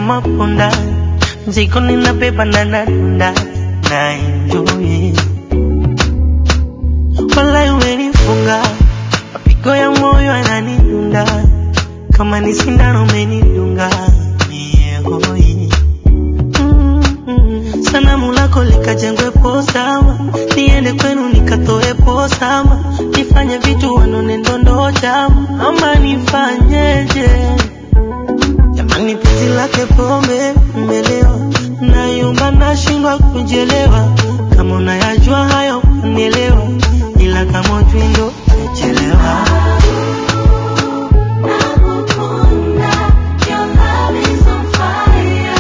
kama punda, mzigo ninabeba na nadunda na enjoy. Walai umenifunga, mapigo ya moyo yananidunda, kama ni sindano umenidunga mie hoi. Mm, Sanamu lako likajengwe posama, niende kwenu nikatoe posama, nifanye vitu wanone ndondo chama, ama nifanyeje? Jamani, penzi lake pombe mmelewa, nayumba nashindwa kujielewa. Kama unayajua hayo unielewa, ila kama ujui ndo umechelewa. Nakukunda, your love is on fire.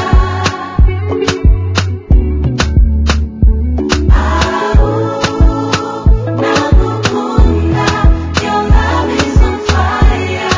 Nakukunda, your love is on fire.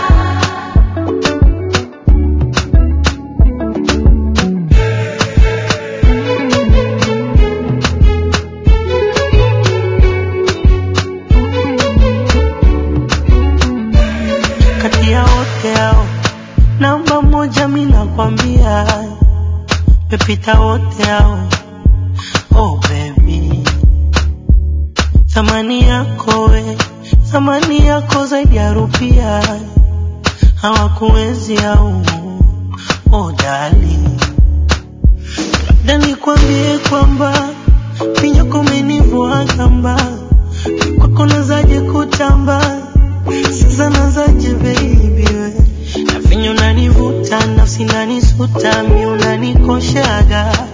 Kati ya wote hao namba moja, mi nakwambia pepita wote hao. Oh baby, thamani yako we, thamani yako zaidi ya rupia, hawakuwezi au oh darling, labda nikwambie kwamba vinyoko umenivua kamba, kwako nazaje kutamba sasa nazaje baby we na vinyo unanivuta nafsi nanisuta mi unanikoshaga